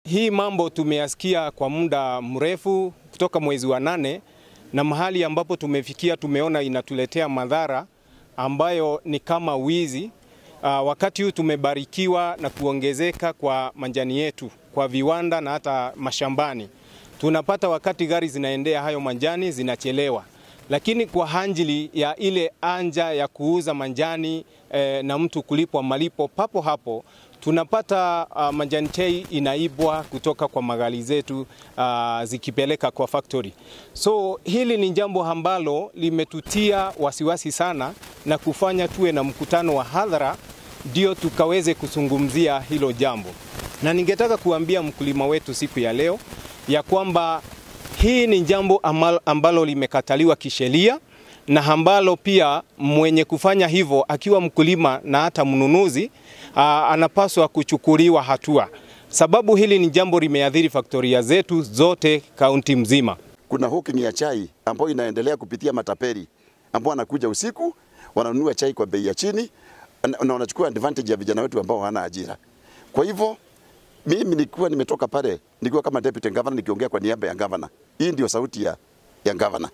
Hii mambo tumeyasikia kwa muda mrefu kutoka mwezi wa nane, na mahali ambapo tumefikia tumeona inatuletea madhara ambayo ni kama wizi. Uh, wakati huu tumebarikiwa na kuongezeka kwa majani yetu kwa viwanda na hata mashambani, tunapata wakati gari zinaendea hayo majani zinachelewa, lakini kwa hanjili ya ile anja ya kuuza majani eh, na mtu kulipwa malipo papo hapo tunapata uh, majani chai inaibwa kutoka kwa magari zetu uh, zikipeleka kwa factory. So hili ni jambo ambalo limetutia wasiwasi sana na kufanya tuwe na mkutano wa hadhara ndio tukaweze kuzungumzia hilo jambo, na ningetaka kuambia mkulima wetu siku ya leo ya kwamba hii ni jambo ambalo limekataliwa kisheria na ambalo pia mwenye kufanya hivyo akiwa mkulima na hata mnunuzi aa, anapaswa kuchukuliwa hatua, sababu hili ni jambo limeathiri faktoria zetu zote kaunti mzima. Kuna hawking ya chai ambayo inaendelea kupitia matapeli ambao wanakuja usiku wananunua chai kwa bei ya chini na wanachukua advantage ya vijana wetu ambao hawana ajira. Kwa hivyo mimi nilikuwa nimetoka pale nikiwa kama deputy governor nikiongea kwa niaba ya governor. Hii ndio sauti ya, ya governor.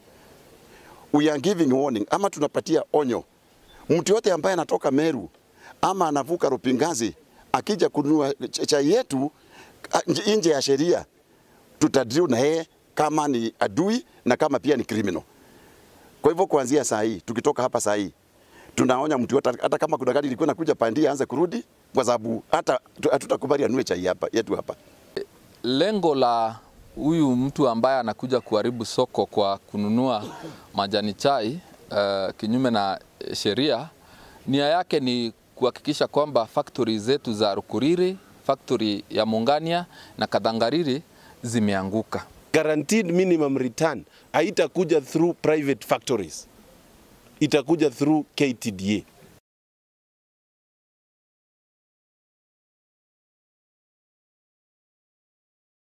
We are giving warning ama tunapatia onyo mtu yote ambaye anatoka Meru ama anavuka Rupingazi akija kununua chai yetu nje ya sheria, tutadrill na yeye kama ni adui na kama pia ni criminal. Kwa hivyo kuanzia saa hii, tukitoka hapa saa hii, tunaonya mtu yote, hata kama kuna gari ilikuwa inakuja pandia, aanze kurudi, kwa sababu hata hatutakubali anue chai hapa yetu hapa. Lengo la huyu mtu ambaye anakuja kuharibu soko kwa kununua majani chai uh, kinyume na sheria, nia yake ni kuhakikisha kwamba factory zetu za Rukuriri, factory ya Mungania na Kadhangariri zimeanguka. Guaranteed minimum return haitakuja through private factories, itakuja through KTDA.